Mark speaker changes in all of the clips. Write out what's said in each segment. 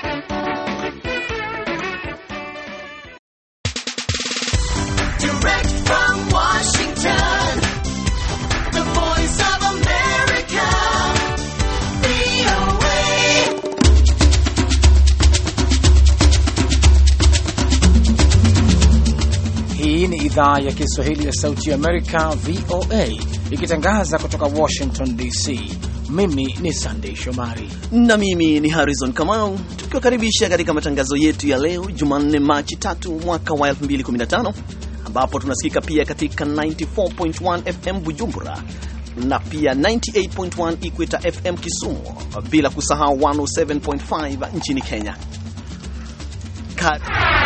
Speaker 1: idhaa ya Kiswahili ya Sauti ya Amerika, VOA, ikitangaza kutoka Washington DC. Mimi ni Sandei Shomari
Speaker 2: na mimi ni Harrison Kamau, tukiwakaribisha katika matangazo yetu ya leo Jumanne, Machi 3 mwaka wa 2015 ambapo tunasikika pia katika 94.1 FM Bujumbura na pia 98.1 Equator FM Kisumu, bila kusahau 107.5 nchini Kenya. Ka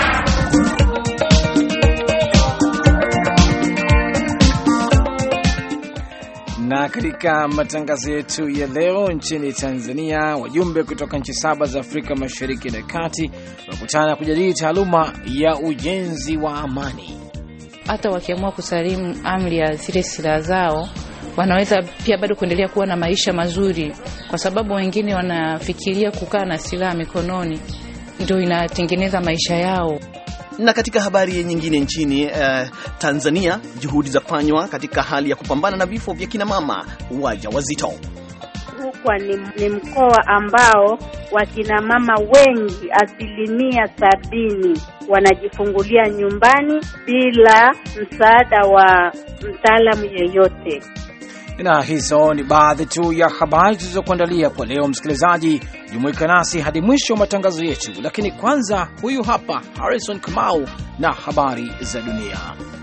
Speaker 1: na katika matangazo yetu ya leo, nchini Tanzania, wajumbe kutoka nchi saba za Afrika Mashariki na Kati wakutana kujadili taaluma ya ujenzi wa amani.
Speaker 3: Hata wakiamua kusalimu amri ya zile silaha zao, wanaweza pia bado kuendelea kuwa na maisha mazuri, kwa sababu wengine wanafikiria kukaa na silaha mikononi ndio inatengeneza maisha yao.
Speaker 2: Na katika habari nyingine nchini uh, Tanzania, juhudi za kufanywa katika hali ya kupambana na vifo vya kina mama waja wazito.
Speaker 4: Rukwa ni, ni mkoa ambao wakina mama wengi asilimia sabini wanajifungulia nyumbani bila msaada wa mtaalamu yeyote.
Speaker 1: Na hizo ni baadhi tu ya habari tulizokuandalia kwa leo. Msikilizaji, jumuika nasi hadi mwisho wa matangazo yetu, lakini kwanza, huyu hapa Harrison Kamau na habari za dunia.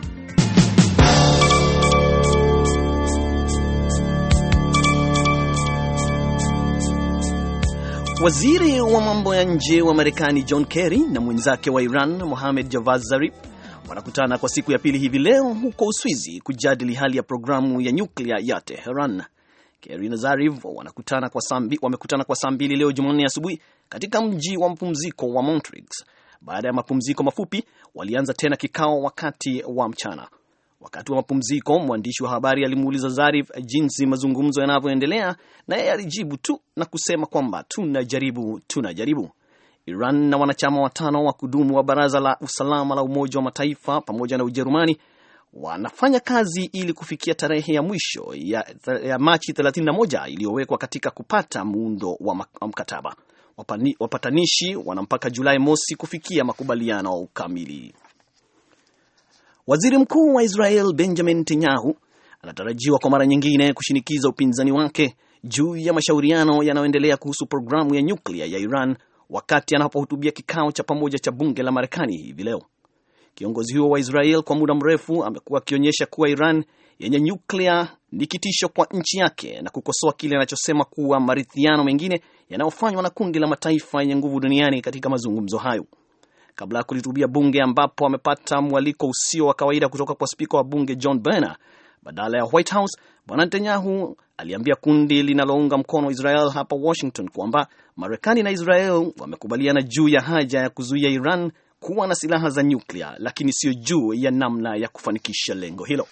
Speaker 2: Waziri wa mambo ya nje wa Marekani John Kerry na mwenzake wa Iran Mohamed Javad Zarif wanakutana kwa siku ya pili hivi leo huko Uswizi kujadili hali ya programu ya nyuklia ya Teheran. Kerry na Zarif wanakutana kwa sambi, wamekutana kwa saa mbili leo Jumanne asubuhi katika mji wa mapumziko wa Montreux. Baada ya mapumziko mafupi, walianza tena kikao wakati wa mchana. Wakati wa mapumziko, mwandishi wa habari alimuuliza Zarif jinsi mazungumzo yanavyoendelea, na yeye alijibu tu na kusema kwamba tunajaribu, tunajaribu. Iran na wanachama watano wa kudumu wa Baraza la Usalama la Umoja wa Mataifa pamoja na Ujerumani wanafanya kazi ili kufikia tarehe ya mwisho ya, ya Machi 31 iliyowekwa katika kupata muundo wa mkataba. Wapani, wapatanishi wana mpaka Julai mosi kufikia makubaliano kamili. Waziri Mkuu wa Israel Benjamin Netanyahu anatarajiwa kwa mara nyingine kushinikiza upinzani wake juu ya mashauriano yanayoendelea kuhusu programu ya nyuklia ya Iran wakati anapohutubia kikao cha pamoja cha bunge la Marekani hivi leo. Kiongozi huo wa Israel kwa muda mrefu amekuwa akionyesha kuwa Iran yenye nyuklia ni kitisho kwa nchi yake na kukosoa kile anachosema kuwa maridhiano mengine yanayofanywa na kundi la mataifa yenye nguvu duniani katika mazungumzo hayo. Kabla ya kulihutubia bunge ambapo amepata mwaliko usio wa kawaida kutoka kwa spika wa bunge John Boehner badala ya White House, Bwana Netanyahu aliambia kundi linalounga mkono Israel hapa Washington kwamba Marekani na Israel wamekubaliana juu ya haja ya kuzuia Iran kuwa na silaha za nyuklia, lakini sio juu ya namna ya kufanikisha lengo hilo.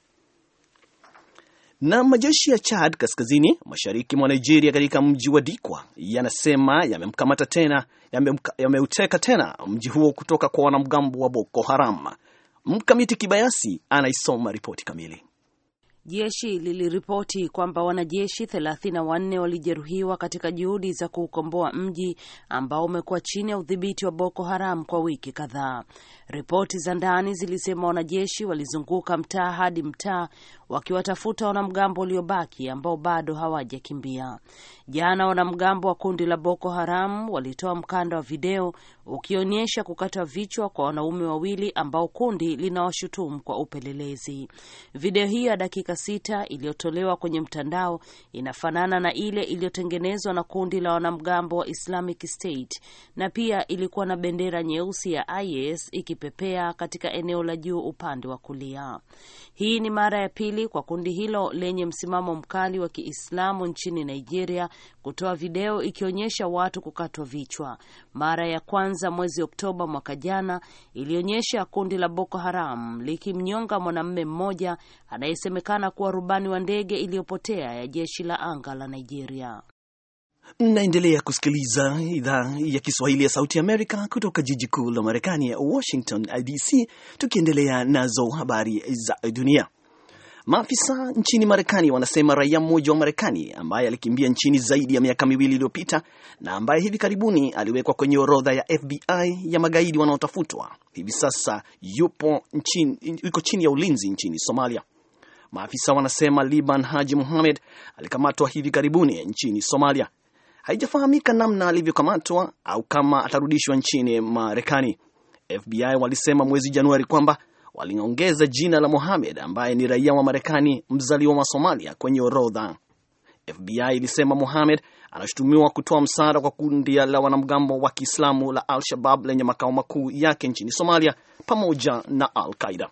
Speaker 2: Na majeshi ya Chad kaskazini mashariki mwa Nigeria katika mji wa Dikwa yanasema yamemkamata tena yameuteka tena mji huo kutoka kwa wanamgambo wa Boko Haram. Mkamiti Kibayasi anaisoma ripoti kamili.
Speaker 5: Jeshi liliripoti kwamba wanajeshi 34 walijeruhiwa katika juhudi za kuukomboa mji ambao umekuwa chini ya udhibiti wa Boko Haram kwa wiki kadhaa. Ripoti za ndani zilisema wanajeshi walizunguka mtaa hadi mtaa wakiwatafuta wanamgambo waliobaki ambao bado hawajakimbia. Jana wanamgambo wa kundi la Boko Haram walitoa mkanda wa video ukionyesha kukata vichwa kwa wanaume wawili ambao kundi linawashutumu kwa upelelezi. Video hiyo ya dakika sita iliyotolewa kwenye mtandao inafanana na ile iliyotengenezwa na kundi la wanamgambo wa Islamic State na pia ilikuwa na bendera nyeusi ya IS ikipepea katika eneo la juu upande wa kulia. Hii ni mara ya pili kwa kundi hilo lenye msimamo mkali wa Kiislamu nchini Nigeria kutoa video ikionyesha watu kukatwa vichwa. Mara ya kwanza mwezi Oktoba mwaka jana ilionyesha kundi la Boko Haram likimnyonga mwanamume mmoja anayesemekana kuwa rubani wa ndege iliyopotea ya jeshi la anga la Nigeria.
Speaker 2: Mnaendelea kusikiliza idhaa ya Kiswahili ya Sauti Amerika kutoka jiji kuu la Marekani ya Washington DC, tukiendelea nazo habari za dunia. Maafisa nchini Marekani wanasema raia mmoja wa Marekani ambaye alikimbia nchini zaidi ya miaka miwili iliyopita na ambaye hivi karibuni aliwekwa kwenye orodha ya FBI ya magaidi wanaotafutwa hivi sasa yupo nchini, yuko chini ya ulinzi nchini Somalia. Maafisa wanasema Liban Haji Muhamed alikamatwa hivi karibuni nchini Somalia. Haijafahamika namna alivyokamatwa au kama atarudishwa nchini Marekani. FBI walisema mwezi Januari kwamba waliongeza jina la Mohamed ambaye ni raia wa Marekani mzaliwa wa Somalia kwenye orodha. FBI ilisema Mohamed anashutumiwa kutoa msaada kwa kundi la wanamgambo wa Kiislamu la Al-Shabab lenye makao makuu yake nchini Somalia pamoja na Al-Qaida.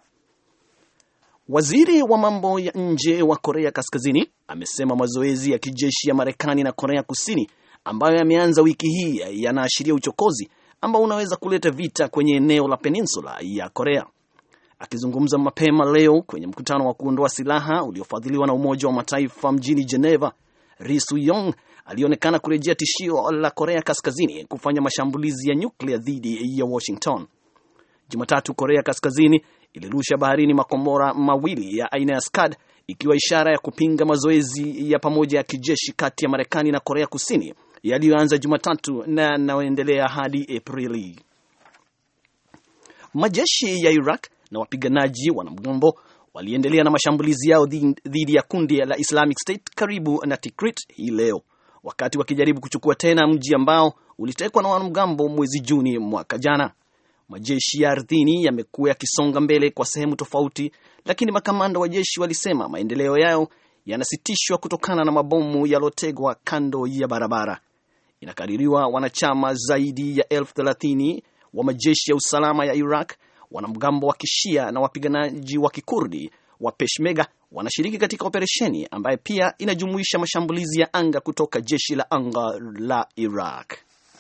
Speaker 2: Waziri wa mambo ya nje wa Korea Kaskazini amesema mazoezi ya kijeshi ya Marekani na Korea Kusini ambayo yameanza wiki hii yanaashiria uchokozi ambao unaweza kuleta vita kwenye eneo la peninsula ya Korea. Akizungumza mapema leo kwenye mkutano wa kuondoa silaha uliofadhiliwa na Umoja wa Mataifa mjini Geneva, Ri Su-yong alionekana kurejea tishio la Korea Kaskazini kufanya mashambulizi ya nyuklia dhidi ya Washington. Jumatatu, Korea Kaskazini ilirusha baharini makombora mawili ya aina ya Scud ikiwa ishara ya kupinga mazoezi ya pamoja ya kijeshi kati ya Marekani na Korea Kusini yaliyoanza Jumatatu na yanayoendelea hadi Aprili. Majeshi ya Iraq na wapiganaji wanamgambo waliendelea na mashambulizi yao dhidi ya kundi la Islamic State karibu na Tikrit hii leo, wakati wakijaribu kuchukua tena mji ambao ulitekwa na wanamgambo mwezi Juni mwaka jana. Majeshi ya ardhini yamekuwa yakisonga mbele kwa sehemu tofauti, lakini makamanda wa jeshi walisema maendeleo yao yanasitishwa kutokana na mabomu yalotegwa kando ya barabara. Inakadiriwa wanachama zaidi ya elfu thelathini wa majeshi ya usalama ya Iraq, wanamgambo wa kishia na wapiganaji wa kikurdi wa Peshmerga wanashiriki katika operesheni ambayo pia inajumuisha mashambulizi ya anga kutoka jeshi la anga la Iraq.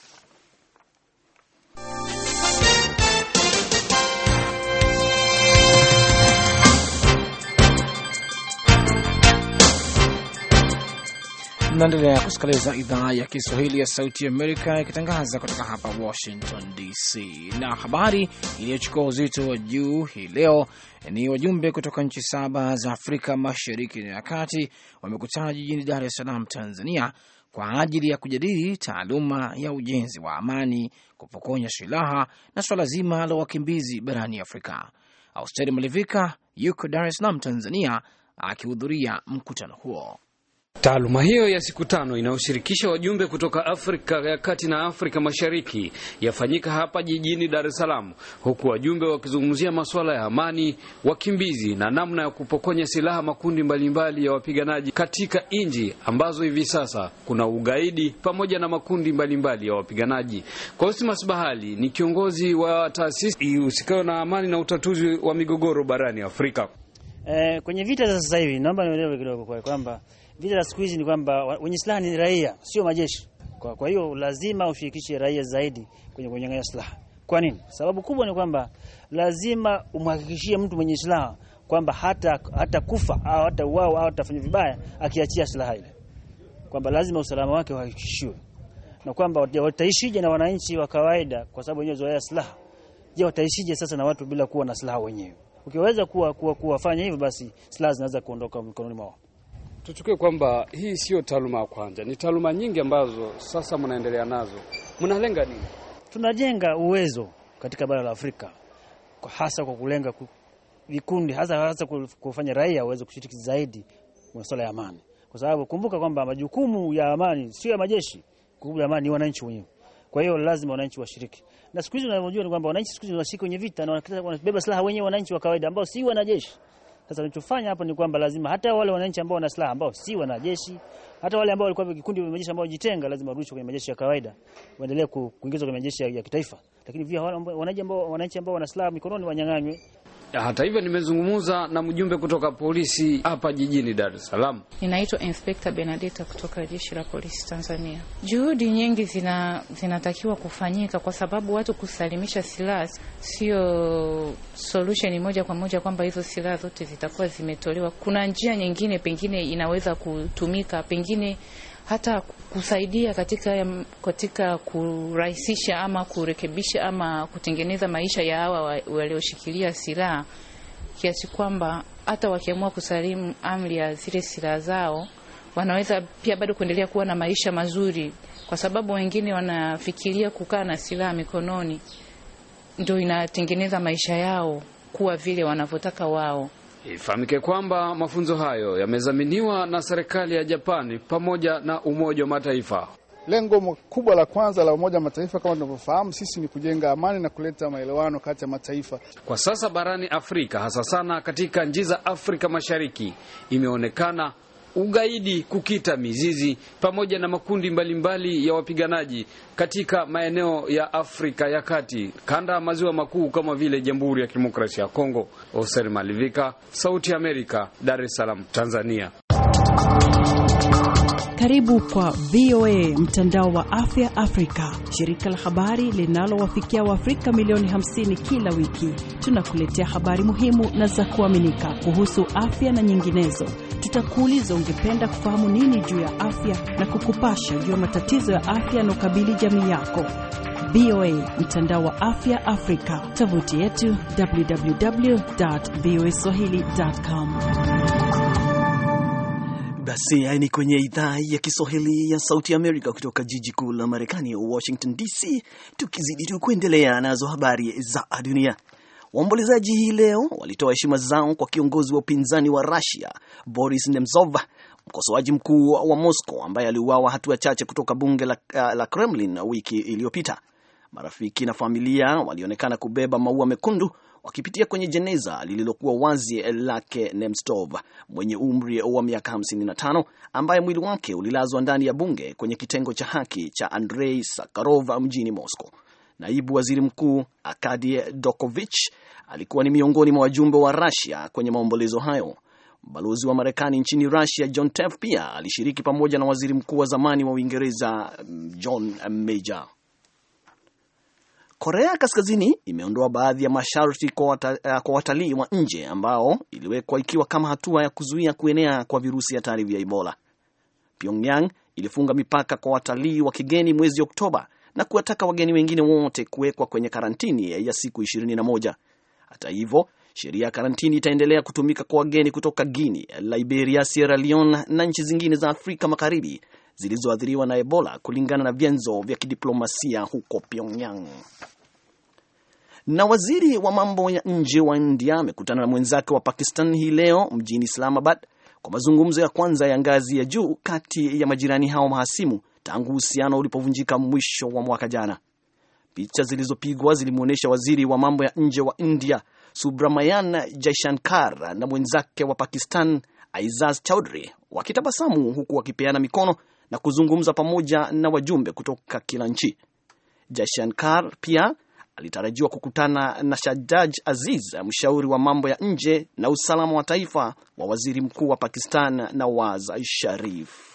Speaker 1: Mnaendelea kusikiliza idhaa ya Kiswahili ya Sauti Amerika ikitangaza kutoka hapa Washington DC. Na habari iliyochukua uzito wa juu hii leo ni wajumbe kutoka nchi saba za Afrika Mashariki na Kati wamekutana jijini Dar es Salaam, Tanzania, kwa ajili ya kujadili taaluma ya ujenzi wa amani, kupokonya silaha na swala zima la wakimbizi barani Afrika. Austeri Malivika yuko Dar es Salaam, Tanzania, akihudhuria mkutano huo.
Speaker 6: Taaluma hiyo ya siku tano inayoshirikisha wajumbe kutoka Afrika ya Kati na Afrika Mashariki yafanyika hapa jijini Dar es Salaam, huku wajumbe wakizungumzia masuala ya amani, wakimbizi na namna ya kupokonya silaha makundi mbalimbali ya wapiganaji katika nchi ambazo hivi sasa kuna ugaidi pamoja na makundi mbalimbali ya wapiganaji. Cosmas Bahali ni kiongozi wa taasisi ihusikayo na amani na utatuzi wa migogoro barani Afrika.
Speaker 7: Eh, kwenye vita za sasa hivi naomba nielewe kidogo kwa kwamba vita za siku hizi ni kwamba wenye silaha ni raia, sio majeshi. Kwa, kwa hiyo lazima ushirikishe raia zaidi kwenye kunyang'anya silaha. Kwa nini? Sababu kubwa ni kwamba lazima umhakikishie mtu mwenye silaha kwamba hata hata kufa au hata uao au atafanya vibaya akiachia silaha ile, kwamba lazima usalama wake uhakikishiwe, na kwamba wataishije na wananchi wa kawaida, kwa sababu wenyewe zoea silaha. Je, wataishije sasa na watu bila kuwa na silaha wenyewe? Ukiweza kuwa, kuwa, kuwafanya hivyo, basi silaha zinaweza kuondoka mikononi mwao.
Speaker 6: Tuchukue kwamba hii siyo taaluma ya kwanza, ni taaluma nyingi ambazo sasa mnaendelea nazo. Mnalenga nini?
Speaker 7: Tunajenga uwezo katika bara la Afrika kwa hasa kwa kulenga vikundi hasa hasa kufanya raia waweze kushiriki zaidi masuala ya amani, kwa sababu kumbuka kwamba majukumu ya amani sio ya majeshi. Jukumu ya amani ni wananchi wenyewe. Kwa hiyo lazima wananchi washiriki, na siku hizi unavyojua ni kwamba wananchi siku hizi wanashiriki kwenye vita na wanabeba silaha wenyewe, wananchi wa kawaida ambao si wanajeshi. Sasa tunachofanya hapa ni kwamba lazima hata wale wananchi ambao wana silaha ambao si wanajeshi, hata wale ambao walikuwa vikundi vya majeshi ambao wajitenga, lazima warudishwe kwenye majeshi ya kawaida, waendelee kuingizwa kwenye majeshi ya, ya kitaifa. Lakini pia wananchi ambao wananchi ambao wana silaha mikononi wanyang'anywe.
Speaker 6: Hata hivyo nimezungumza na mjumbe kutoka polisi hapa jijini Dar es Salaam.
Speaker 3: Ninaitwa Inspekta Benedetta kutoka jeshi la polisi Tanzania. Juhudi nyingi zina zinatakiwa kufanyika kwa sababu watu kusalimisha silaha sio solution moja kwa moja kwamba hizo silaha zote zitakuwa zimetolewa. Kuna njia nyingine pengine inaweza kutumika, pengine hata kusaidia katika katika kurahisisha ama kurekebisha ama kutengeneza maisha ya hawa walioshikilia silaha, kiasi kwamba hata wakiamua kusalimu amri ya zile silaha zao wanaweza pia bado kuendelea kuwa na maisha mazuri, kwa sababu wengine wanafikiria kukaa na silaha mikononi ndio inatengeneza maisha yao kuwa vile wanavyotaka wao.
Speaker 6: Ifahamike kwamba mafunzo hayo yamezaminiwa na serikali ya Japani pamoja na Umoja wa Mataifa.
Speaker 8: Lengo kubwa la kwanza la Umoja wa Mataifa kama tunavyofahamu sisi ni kujenga amani na kuleta maelewano kati ya mataifa.
Speaker 6: Kwa sasa barani Afrika, hasa sana katika nchi za Afrika Mashariki, imeonekana ugaidi kukita mizizi pamoja na makundi mbalimbali mbali ya wapiganaji katika maeneo ya Afrika ya Kati, kanda ya maziwa makuu kama vile Jamhuri ya Kidemokrasia ya Kongo. Oser Malivika, Sauti ya Amerika, Dar es Salaam, Tanzania.
Speaker 9: Karibu kwa VOA mtandao wa afya Afrika, shirika la habari linalowafikia Waafrika milioni 50 kila wiki. Tunakuletea habari muhimu na za kuaminika kuhusu afya na nyinginezo. Tutakuuliza ungependa kufahamu nini juu ya afya na kukupasha juu ya matatizo ya afya yanaokabili jamii yako. VOA mtandao wa afya Afrika, tovuti yetu www.voaswahili.com.
Speaker 2: Basi ni kwenye idhaa ya Kiswahili ya Sauti Amerika kutoka jiji kuu la Marekani, Washington DC, tukizidi tu kuendelea nazo habari za dunia. Waombolezaji hii leo walitoa heshima zao kwa kiongozi wa upinzani wa Russia Boris Nemtsov, mkosoaji mkuu wa Moscow ambaye aliuawa hatua chache kutoka bunge la, la Kremlin wiki iliyopita. Marafiki na familia walionekana kubeba maua mekundu wakipitia kwenye jeneza lililokuwa wazi lake Nemtsov mwenye umri wa miaka 55 ambaye mwili wake ulilazwa ndani ya bunge kwenye kitengo cha haki cha Andrei Sakharov mjini Moscow. Naibu waziri mkuu Arkady Dokovich alikuwa ni miongoni mwa wajumbe wa Russia kwenye maombolezo hayo. Balozi wa Marekani nchini Russia John Teff pia alishiriki pamoja na waziri mkuu wa zamani wa Uingereza John Major. Korea Kaskazini imeondoa baadhi ya masharti kwa, wata, kwa watalii wa nje ambao iliwekwa ikiwa kama hatua ya kuzuia kuenea kwa virusi hatari vya Ebola. Pyongyang ilifunga mipaka kwa watalii wa kigeni mwezi Oktoba na kuwataka wageni wengine wote kuwekwa kwenye karantini ya siku 21. Hata hivyo, sheria ya karantini itaendelea kutumika kwa wageni kutoka Guinea, Liberia, Sierra Leone na nchi zingine za Afrika Magharibi zilizoathiriwa na Ebola kulingana na vyanzo vya kidiplomasia huko Pyongyang. Na waziri wa mambo ya nje wa India amekutana na mwenzake wa Pakistan hii leo mjini Islamabad kwa mazungumzo ya kwanza ya ngazi ya juu kati ya majirani hao mahasimu tangu uhusiano ulipovunjika mwisho wa mwaka jana. Picha zilizopigwa zilimwonyesha waziri wa mambo ya nje wa India Subramanian Jaishankar na mwenzake wa Pakistan Aizaz Chaudhry wakitabasamu huku wakipeana mikono na kuzungumza pamoja na wajumbe kutoka kila nchi. Jaishankar pia alitarajiwa kukutana na Shahjaj Aziz, mshauri wa mambo ya nje na usalama wa taifa wa waziri mkuu wa Pakistan Nawaz Sharif.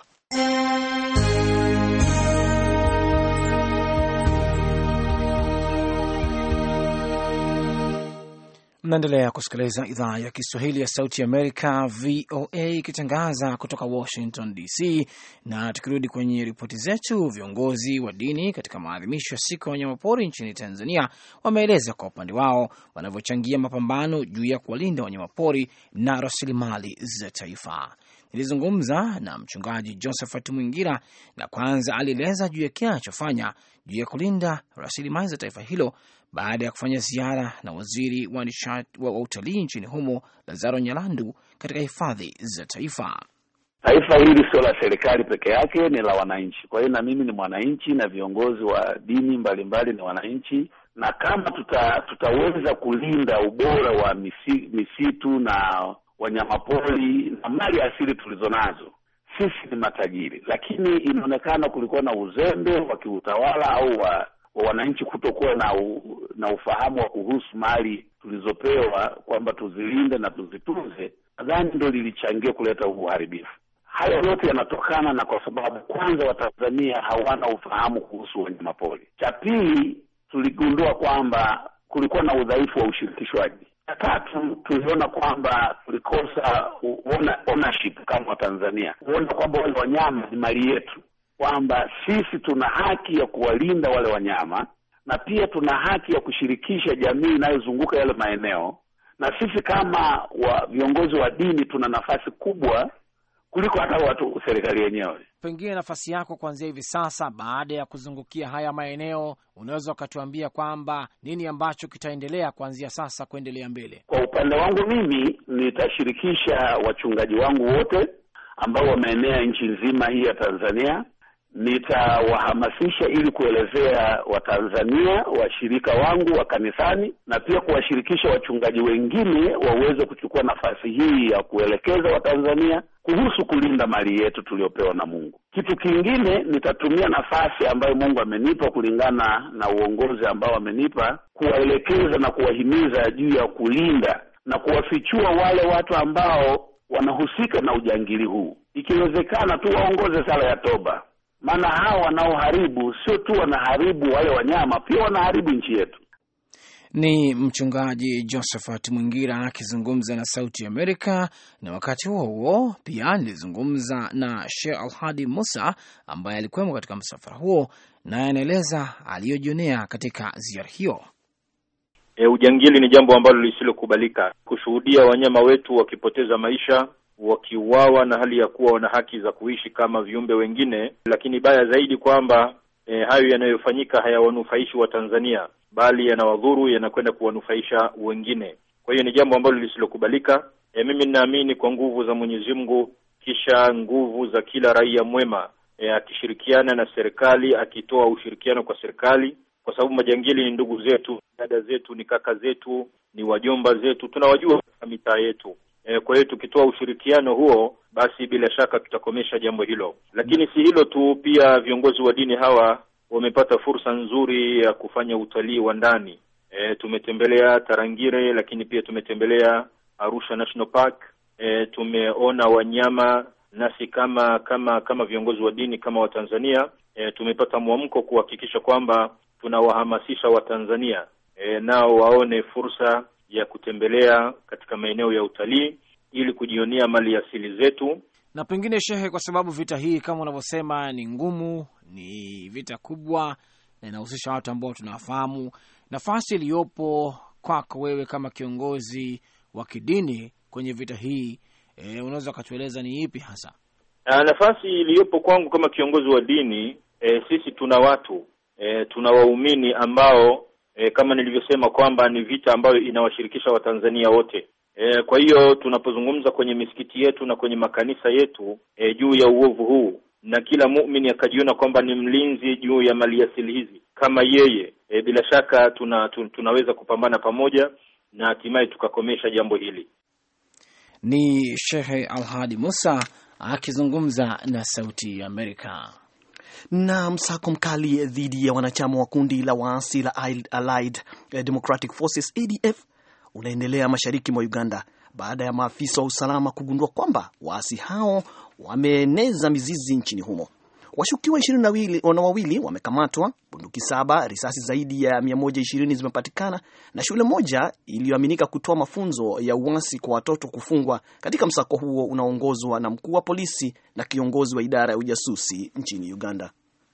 Speaker 1: Mnaendelea kusikiliza idhaa ya Kiswahili ya Sauti ya Amerika, VOA, ikitangaza kutoka Washington DC. Na tukirudi kwenye ripoti zetu, viongozi wa dini katika maadhimisho ya siku ya wanyamapori nchini Tanzania wameeleza kwa upande wao wanavyochangia mapambano juu ya kuwalinda wanyamapori na rasilimali za taifa. Nilizungumza na mchungaji Josephat Mwingira na kwanza alieleza juu ya kile anachofanya juu ya kulinda rasilimali za taifa hilo baada ya kufanya ziara na waziri wa nishati wa utalii nchini humo Lazaro Nyalandu katika hifadhi za taifa.
Speaker 10: Taifa hili sio la serikali peke yake, ni la wananchi. Kwa hiyo na mimi ni mwananchi na viongozi wa dini mbalimbali ni wananchi, na kama tuta, tutaweza kulinda ubora wa misi, misitu na wanyamapori na mali asili tulizo nazo, sisi ni matajiri. Lakini inaonekana kulikuwa na uzembe wa kiutawala au wa wa wananchi kutokuwa na u, na ufahamu wa kuhusu mali tulizopewa kwamba tuzilinde na tuzitunze, nadhani ndo lilichangia kuleta uharibifu. Haya yote yanatokana na kwa sababu kwanza, Watanzania hawana ufahamu kuhusu wanyamapori. Cha pili, tuligundua kwamba kulikuwa na udhaifu wa ushirikishwaji. Ya tatu tuliona kwamba tulikosa ownership kama Watanzania, kuona kwamba wale wanyama ni mali yetu, kwamba sisi tuna haki ya kuwalinda wale wanyama na pia tuna haki ya kushirikisha jamii inayozunguka yale maeneo, na sisi kama wa viongozi wa dini tuna nafasi kubwa kuliko hata watu serikali yenyewe.
Speaker 1: Pengine nafasi yako kuanzia hivi sasa, baada ya kuzungukia haya maeneo, unaweza ukatuambia kwamba nini ambacho kitaendelea kuanzia sasa kuendelea mbele?
Speaker 10: Kwa upande wangu mimi nitashirikisha wachungaji wangu wote ambao wameenea nchi nzima hii ya Tanzania. Nitawahamasisha ili kuelezea Watanzania washirika wangu wa kanisani na pia kuwashirikisha wachungaji wengine waweze kuchukua nafasi hii ya kuelekeza Watanzania kuhusu kulinda mali yetu tuliopewa na Mungu. Kitu kingine, nitatumia nafasi ambayo Mungu amenipa kulingana na uongozi ambao amenipa kuwaelekeza na kuwahimiza juu ya kulinda na kuwafichua wale watu ambao wanahusika na ujangili huu. Ikiwezekana tu waongoze sala ya toba maana hao wanaoharibu sio tu wanaharibu wale wanyama, pia wanaharibu nchi yetu.
Speaker 1: Ni mchungaji Josephat Mwingira akizungumza na Sauti Amerika. Na wakati huo huo pia nilizungumza na Sheikh Alhadi Musa ambaye alikuwemo katika msafara huo, naye anaeleza aliyojionea katika ziara hiyo.
Speaker 11: E, ujangili ni jambo ambalo lisilokubalika. Kushuhudia wanyama wetu wakipoteza maisha wakiuawa na hali ya kuwa wana haki za kuishi kama viumbe wengine, lakini baya zaidi kwamba e, hayo yanayofanyika hayawanufaishi Watanzania bali yanawadhuru, yanakwenda kuwanufaisha wengine. Kwa hiyo ni jambo ambalo lisilokubalika. E, mimi ninaamini kwa nguvu za Mwenyezi Mungu, kisha nguvu za kila raia mwema e, akishirikiana na serikali, akitoa ushirikiano kwa serikali, kwa sababu majangili ni ndugu zetu, dada zetu, ni kaka zetu, ni wajomba zetu, tunawajua katika mitaa yetu. E, kwa hiyo tukitoa ushirikiano huo basi bila shaka tutakomesha jambo hilo. Lakini si hilo tu, pia viongozi wa dini hawa wamepata fursa nzuri ya kufanya utalii wa ndani. E, tumetembelea Tarangire, lakini pia tumetembelea Arusha National Park. E, tumeona wanyama, nasi kama kama kama viongozi wa dini kama Watanzania e, tumepata mwamko kuhakikisha kwamba tunawahamasisha Watanzania e, nao waone fursa ya kutembelea katika maeneo ya utalii ili kujionea mali asili zetu.
Speaker 1: Na pengine shehe, kwa sababu vita hii kama unavyosema ni ngumu, ni vita kubwa na inahusisha watu ambao tunawafahamu, nafasi iliyopo kwako wewe kama kiongozi wa kidini kwenye vita hii e, unaweza ukatueleza ni ipi hasa?
Speaker 11: A, nafasi iliyopo kwangu kama kiongozi wa dini e, sisi tuna watu e, tuna waumini ambao E, kama nilivyosema kwamba ni vita ambayo inawashirikisha Watanzania wote. E, kwa hiyo tunapozungumza kwenye misikiti yetu na kwenye makanisa yetu e, juu ya uovu huu na kila muumini akajiona kwamba ni mlinzi juu ya maliasili hizi kama yeye e, bila shaka tuna, tun, tunaweza kupambana pamoja na hatimaye tukakomesha jambo hili.
Speaker 1: Ni Shehe Alhadi Musa akizungumza na Sauti ya Amerika
Speaker 2: na msako mkali dhidi ya wanachama wa kundi la waasi la Allied Democratic Forces ADF unaendelea mashariki mwa Uganda baada ya maafisa wa usalama kugundua kwamba waasi hao wameeneza mizizi nchini humo. Washukiwa ishirini na wawili wamekamatwa, bunduki saba, risasi zaidi ya 120 zimepatikana na shule moja iliyoaminika kutoa mafunzo ya uasi kwa watoto kufungwa katika msako huo unaoongozwa na mkuu wa polisi na kiongozi wa idara ya ujasusi nchini Uganda.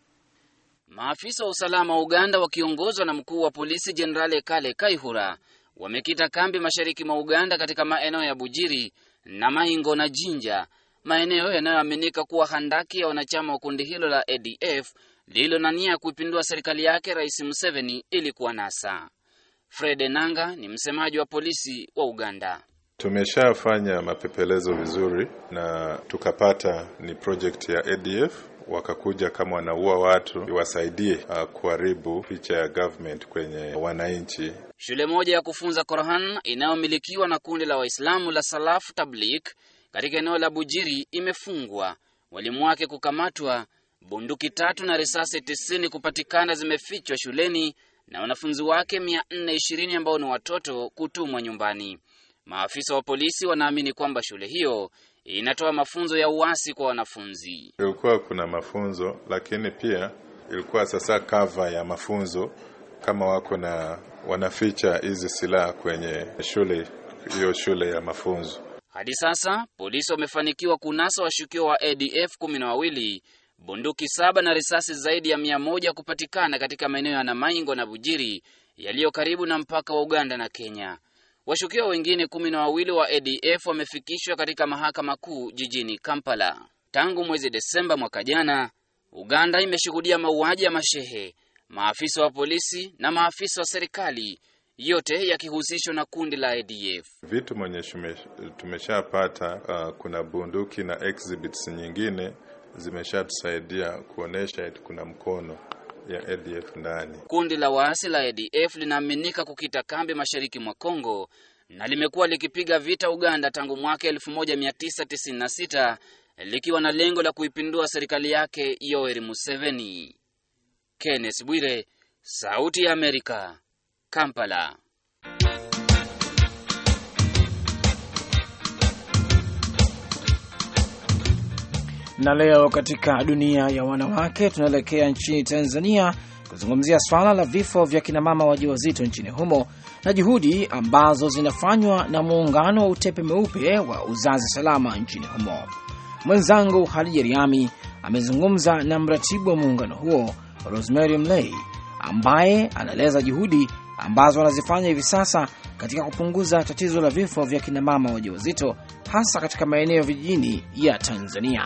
Speaker 12: Maafisa wa usalama wa Uganda wakiongozwa na mkuu wa polisi Jenerali Kale Kaihura wamekita kambi mashariki mwa Uganda katika maeneo ya Bujiri na Maingo na Jinja, maeneo yanayoaminika kuwa handaki ya wanachama wa kundi hilo la ADF lililo na nia ya kuipindua serikali yake Rais Museveni ili kuwanasa. Fred Enanga ni msemaji wa polisi wa Uganda.
Speaker 13: Tumeshafanya mapepelezo vizuri na tukapata ni project ya ADF wakakuja kama wanaua watu iwasaidie uh, kuharibu picha ya government kwenye wananchi.
Speaker 12: Shule moja ya kufunza Qur'an inayomilikiwa na kundi la Waislamu la Salaf Tablik katika eneo la Bujiri imefungwa, walimu wake kukamatwa, bunduki tatu na risasi tisini kupatikana zimefichwa shuleni na wanafunzi wake 420 ambao ni watoto kutumwa nyumbani. Maafisa wa polisi wanaamini kwamba shule hiyo inatoa mafunzo ya uasi kwa wanafunzi.
Speaker 13: Ilikuwa kuna mafunzo, lakini pia ilikuwa sasa kava ya mafunzo, kama wako na wanaficha hizi silaha kwenye shule hiyo, shule ya mafunzo.
Speaker 12: Hadi sasa polisi wamefanikiwa kunasa washukiwa wa ADF kumi na wawili, bunduki saba na risasi zaidi ya mia moja kupatikana katika maeneo ya Namaingo na Bujiri yaliyo karibu na mpaka wa Uganda na Kenya. Washukiwa wengine kumi na wawili wa ADF wamefikishwa katika mahakama kuu jijini Kampala. Tangu mwezi Desemba mwaka jana, Uganda imeshuhudia mauaji ya mashehe, maafisa wa polisi na maafisa wa serikali, yote yakihusishwa na kundi la ADF.
Speaker 13: Vitu mwenye tumeshapata, uh, kuna bunduki na exhibits nyingine zimeshatusaidia kuonesha eti kuna mkono ya ADF ndani.
Speaker 12: Kundi la waasi la ADF linaaminika kukita kambi mashariki mwa Kongo na limekuwa likipiga vita Uganda tangu mwaka 1996 likiwa na lengo la kuipindua serikali yake Yoweri Museveni. Kenneth Bwire, Sauti ya Amerika, Kampala.
Speaker 1: Na leo katika dunia ya wanawake tunaelekea nchini Tanzania kuzungumzia swala la vifo vya kinamama wajawazito nchini humo na juhudi ambazo zinafanywa na muungano wa utepe mweupe wa uzazi salama nchini humo. Mwenzangu Hadija Riami amezungumza na mratibu wa muungano huo Rosemary Mlay ambaye anaeleza juhudi ambazo wanazifanya hivi sasa katika kupunguza tatizo la vifo vya kinamama wajawazito hasa katika maeneo vijijini ya Tanzania.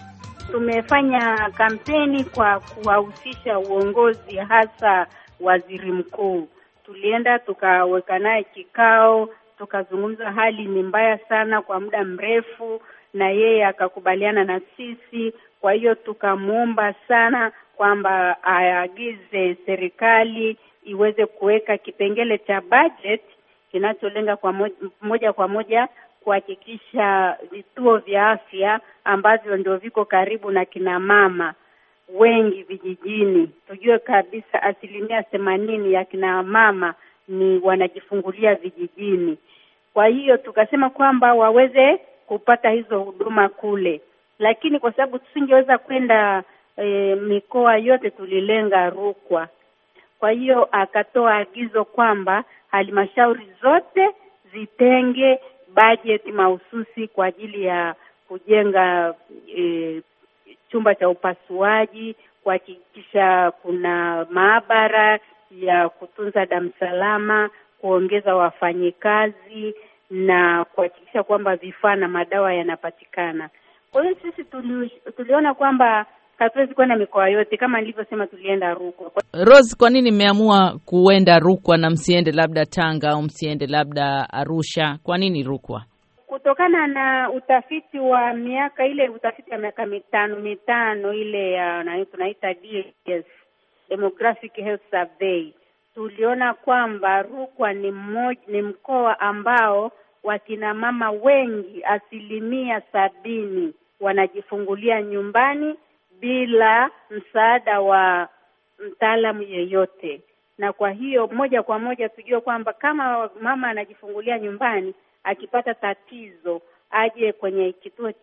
Speaker 4: Tumefanya kampeni kwa kuwahusisha uongozi, hasa waziri mkuu. Tulienda tukaweka naye kikao, tukazungumza, hali ni mbaya sana kwa muda mrefu, na yeye akakubaliana na sisi. Kwa hiyo tukamwomba sana kwamba aagize serikali iweze kuweka kipengele cha budget kinacholenga kwa moja, moja kwa moja kuhakikisha vituo vya afya ambavyo ndio viko karibu na kina mama wengi vijijini. Tujue kabisa asilimia themanini ya kina mama ni wanajifungulia vijijini. Kwa hiyo tukasema kwamba waweze kupata hizo huduma kule, lakini kwa sababu tusingeweza kwenda e, mikoa yote, tulilenga Rukwa. Kwa hiyo akatoa agizo kwamba halmashauri zote zitenge bajeti mahususi kwa ajili ya kujenga e, chumba cha upasuaji, kuhakikisha kuna maabara ya kutunza damu salama, kuongeza wafanyikazi na kuhakikisha kwamba vifaa na madawa yanapatikana. Kwa hiyo sisi tuli, tuliona kwamba hatuwezi kwenda mikoa yote, kama nilivyosema, tulienda Rukwa.
Speaker 14: Rose, kwa nini mmeamua kuenda Rukwa na msiende labda Tanga au msiende labda Arusha? Kwa nini Rukwa?
Speaker 4: Kutokana na utafiti wa miaka ile, utafiti wa miaka mitano mitano ile ya na tunaita DHS, Demographic Health Survey, tuliona kwamba Rukwa ni mmoja, ni mkoa ambao wakina mama wengi asilimia sabini wanajifungulia nyumbani bila msaada wa mtaalamu yeyote, na kwa hiyo moja kwa moja tujue kwamba kama mama anajifungulia nyumbani, akipata tatizo aje kwenye kituo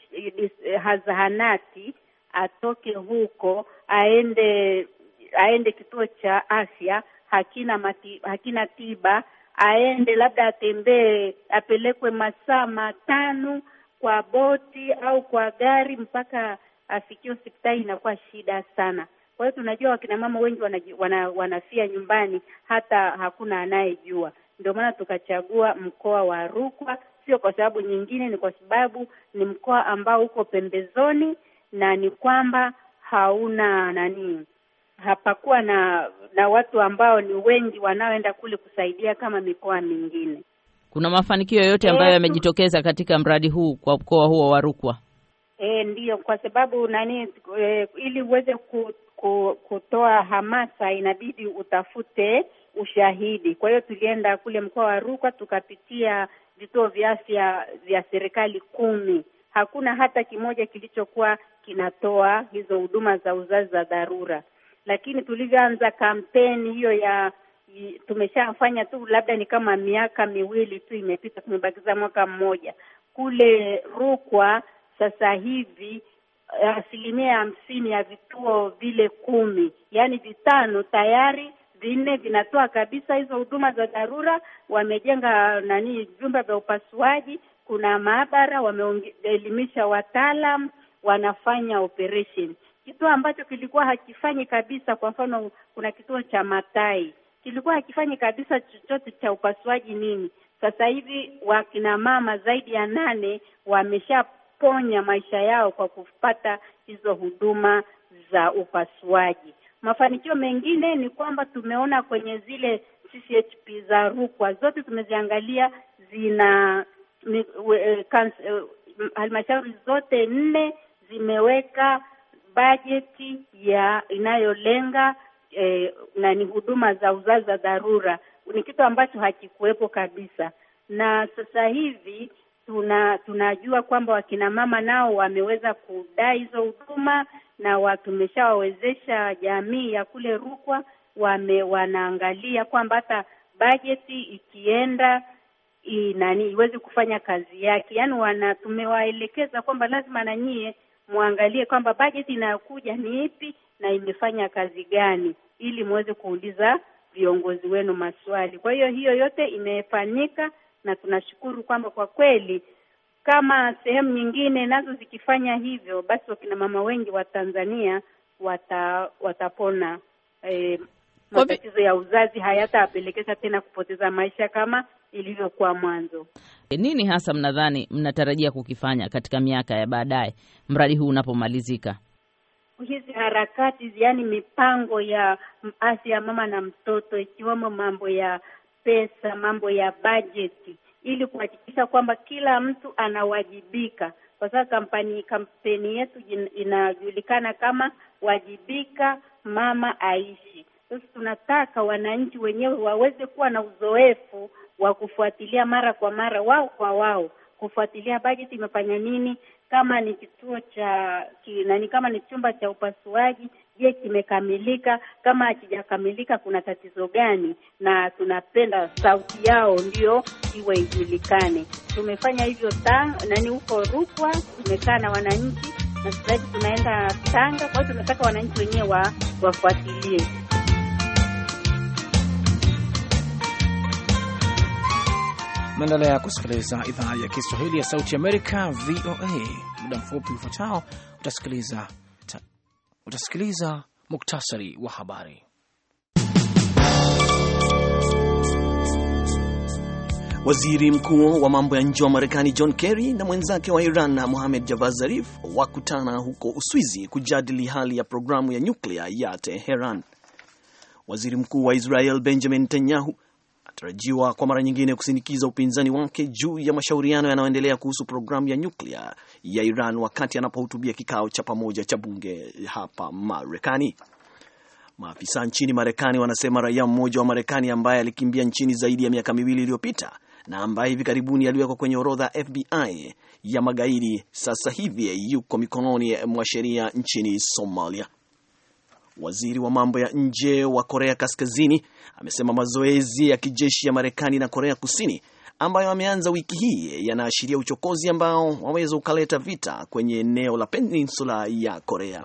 Speaker 4: zahanati, atoke huko aende aende kituo cha afya, hakina mati, hakina tiba, aende labda atembee, apelekwe masaa matano kwa boti au kwa gari mpaka afikie hospitali inakuwa shida sana. Kwa hiyo tunajua wakina mama wengi wanaji, wana, wanafia nyumbani hata hakuna anayejua. Ndio maana tukachagua mkoa wa Rukwa, sio kwa sababu nyingine, ni kwa sababu ni mkoa ambao uko pembezoni na ni kwamba hauna nani, hapakuwa na na watu ambao ni wengi wanaoenda kule kusaidia kama mikoa mingine.
Speaker 14: Kuna mafanikio yoyote ambayo yamejitokeza katika mradi huu kwa mkoa huo wa Rukwa?
Speaker 4: E, ndiyo, kwa sababu nani e, ili uweze ku, ku, kutoa hamasa inabidi utafute ushahidi. Kwa hiyo tulienda kule mkoa wa Rukwa tukapitia vituo vya afya vya serikali kumi. Hakuna hata kimoja kilichokuwa kinatoa hizo huduma za uzazi za dharura, lakini tulivyoanza kampeni hiyo ya tumeshafanya tu labda ni kama miaka miwili tu imepita, tumebakiza mwaka mmoja kule Rukwa. Sasa hivi asilimia hamsini ya vituo vile kumi, yaani vitano tayari vinne vinatoa kabisa hizo huduma za dharura. Wamejenga nani vyumba vya upasuaji, kuna maabara, wameelimisha wataalam, wanafanya operation. Kituo ambacho kilikuwa hakifanyi kabisa, kwa mfano, kuna kituo cha Matai kilikuwa hakifanyi kabisa chochote cha upasuaji nini. Sasa hivi wakina mama zaidi ya nane wameshaponya maisha yao kwa kupata hizo huduma za upasuaji. Mafanikio mengine ni kwamba tumeona kwenye zile CCHP za Rukwa zote tumeziangalia, zina halmashauri zote nne zimeweka bajeti ya inayolenga eh, na ni huduma za uzazi za dharura. Ni kitu ambacho hakikuwepo kabisa, na sasa hivi tuna tunajua kwamba wakina mama nao wameweza kudai hizo huduma na tumeshawawezesha jamii ya kule Rukwa wame wanaangalia kwamba hata bajeti ikienda nani iweze kufanya kazi yake, yaani wana tumewaelekeza kwamba lazima na nyie muangalie kwamba bajeti inayokuja ni ipi na imefanya kazi gani, ili muweze kuuliza viongozi wenu maswali. Kwa hiyo hiyo yote imefanyika na tunashukuru kwamba kwa kweli kama sehemu nyingine nazo zikifanya hivyo, basi wakina mama wengi wa Tanzania wata, watapona e, matatizo ya uzazi hayatawapelekesha tena kupoteza maisha kama ilivyokuwa mwanzo.
Speaker 14: Nini hasa mnadhani mnatarajia kukifanya katika miaka ya baadaye mradi huu unapomalizika?
Speaker 4: Hizi harakati, yaani mipango ya afya ya mama na mtoto, ikiwemo mambo ya pesa, mambo ya bajeti ili kuhakikisha kwamba kila mtu anawajibika, kwa sababu kampani kampeni yetu inajulikana kama wajibika mama aishi. Sasa tunataka wananchi wenyewe waweze kuwa na uzoefu wa kufuatilia mara kwa mara, wao kwa wao, kufuatilia bajeti imefanya nini, kama ni kituo cha nani, kama ni chumba cha upasuaji, je, kimekamilika? Kama hakijakamilika kuna tatizo gani? Na tunapenda sauti yao ndio iwe ijulikane. Tumefanya hivyo tang nani huko Rukwa, tumekaa na wananchi na sasa hivi tunaenda Tanga. Kwa hiyo tunataka wananchi wenyewe wa, wafuatilie.
Speaker 1: Naendelea kusikiliza idhaa ya Kiswahili ya Sauti Amerika, VOA. Muda mfupi ufuatao utasikiliza utasikiliza muktasari wa habari.
Speaker 2: Waziri mkuu wa mambo ya nje wa Marekani John Kerry na mwenzake wa Iran Mohamed Javad Zarif wakutana huko Uswizi kujadili hali ya programu ya nyuklia ya Teheran. Waziri mkuu wa Israel Benjamin Netanyahu atarajiwa kwa mara nyingine kusindikiza upinzani wake juu ya mashauriano yanayoendelea kuhusu programu ya nyuklia ya Iran wakati anapohutubia kikao cha pamoja cha bunge hapa Marekani. Maafisa nchini Marekani wanasema raia mmoja wa Marekani ambaye alikimbia nchini zaidi ya miaka miwili iliyopita na ambaye hivi karibuni aliwekwa kwenye orodha ya FBI ya magaidi sasa hivi yuko mikononi mwa sheria nchini Somalia. Waziri wa mambo ya nje wa Korea Kaskazini amesema mazoezi ya kijeshi ya Marekani na Korea Kusini ambayo ameanza wiki hii yanaashiria uchokozi ambao waweza ukaleta vita kwenye eneo la peninsula ya Korea.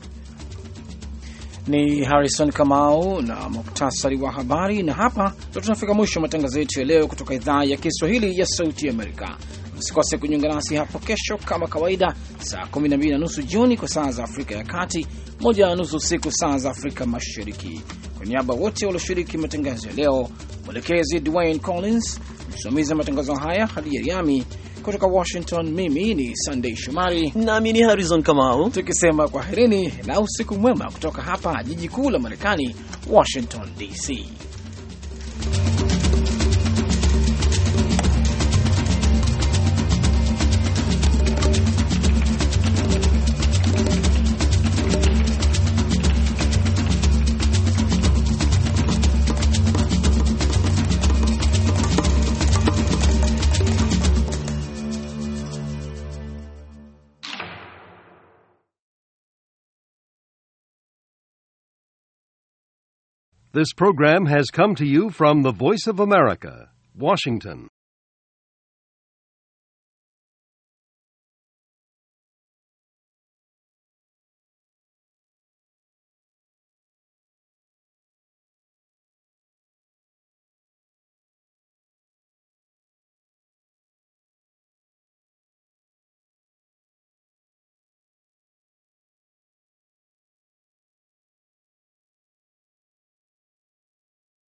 Speaker 1: Ni Harrison Kamau na muktasari wa habari, na hapa ndo tunafika mwisho wa matangazo yetu ya leo kutoka idhaa ya Kiswahili ya Sauti Amerika. Msikose kujiunga nasi hapo kesho kama kawaida, saa 12 na nusu jioni kwa saa za Afrika ya Kati, moja na nusu usiku saa za Afrika Mashariki. Kwa niaba wote walioshiriki matangazo ya leo, mwelekezi Dwayne Collins, msimamizi wa matangazo haya Hadi Yariami kutoka Washington, mimi ni Sunday Shomari
Speaker 2: nami ni Harrison Kamau,
Speaker 1: tukisema kwaherini na usiku mwema kutoka hapa jiji kuu la Marekani, Washington DC.
Speaker 15: This program has come to you from the Voice of America, Washington.